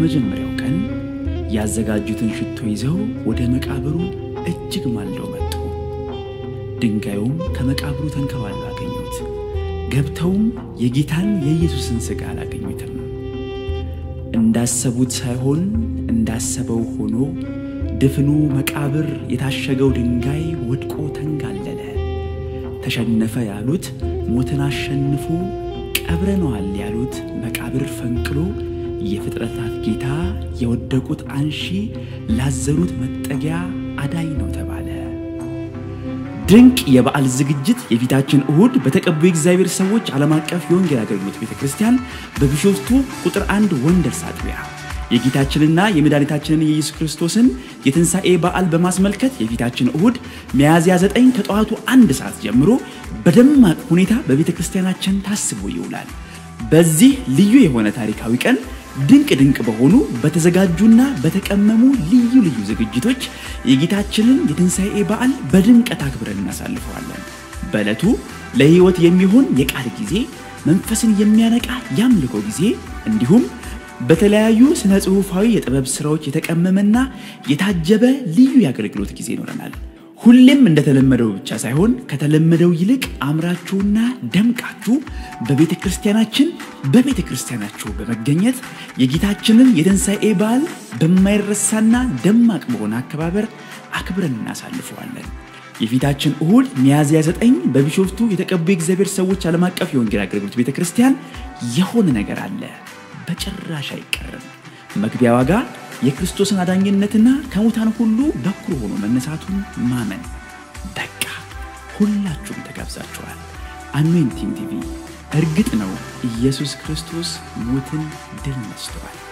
በመጀመሪያው ቀን ያዘጋጁትን ሽቶ ይዘው ወደ መቃብሩ እጅግ ማልደው መጡ። ድንጋዩም ከመቃብሩ ተንከባሎ አገኙት። ገብተውም የጌታን የኢየሱስን ሥጋ አላገኙትም። እንዳሰቡት ሳይሆን እንዳሰበው ሆኖ ድፍኑ መቃብር የታሸገው ድንጋይ ወድቆ ተንጋለለ። ተሸነፈ ያሉት ሞትን አሸንፎ ቀብረነዋል ያሉት መቃብር ፈንቅሎ የፍጥረታት ጌታ የወደቁት አንሺ ላዘኑት መጠጊያ አዳኝ ነው ተባለ። ድንቅ የበዓል ዝግጅት የፊታችን እሁድ በተቀቡ የእግዚአብሔር ሰዎች ዓለም አቀፍ የወንጌል አገልግሎት ቤተ ክርስቲያን በቢሾፍቱ ቁጥር አንድ ወንደርስ አጥቢያ የጌታችንና የመድኃኒታችንን የኢየሱስ ክርስቶስን የትንሣኤ በዓል በማስመልከት የፊታችን እሁድ ሚያዝያ 9 ከጠዋቱ አንድ ሰዓት ጀምሮ በደማቅ ሁኔታ በቤተ ክርስቲያናችን ታስቦ ይውላል። በዚህ ልዩ የሆነ ታሪካዊ ቀን ድንቅ ድንቅ በሆኑ በተዘጋጁና በተቀመሙ ልዩ ልዩ ዝግጅቶች የጌታችንን የትንሣኤ በዓል በድምቀት አክብረን እናሳልፈዋለን። በዕለቱ ለሕይወት የሚሆን የቃል ጊዜ፣ መንፈስን የሚያነቃ የአምልኮ ጊዜ እንዲሁም በተለያዩ ስነ ጽሑፋዊ የጥበብ ሥራዎች የተቀመመና የታጀበ ልዩ የአገልግሎት ጊዜ ይኖረናል። ሁሌም እንደተለመደው ብቻ ሳይሆን ከተለመደው ይልቅ አምራችሁና ደምቃችሁ በቤተ ክርስቲያናችን በቤተ ክርስቲያናችሁ በመገኘት የጌታችንን የትንሣኤ በዓል በማይረሳና ደማቅ በሆነ አከባበር አክብረን እናሳልፈዋለን። የፊታችን እሁድ ሚያዝያ 9 በቢሾፍቱ የተቀቡ የእግዚአብሔር ሰዎች ዓለም አቀፍ የወንጌል አገልግሎት ቤተ ክርስቲያን የሆነ ነገር አለ፣ በጭራሽ አይቀርም። መግቢያ ዋጋ የክርስቶስን አዳኝነትና ከሙታን ሁሉ በኩር ሆኖ መነሳቱን ማመን። በቃ ሁላችሁም ተጋብዛችኋል። አኖይንቲንግ ቲቪ። እርግጥ ነው ኢየሱስ ክርስቶስ ሞትን ድል ነስቷል።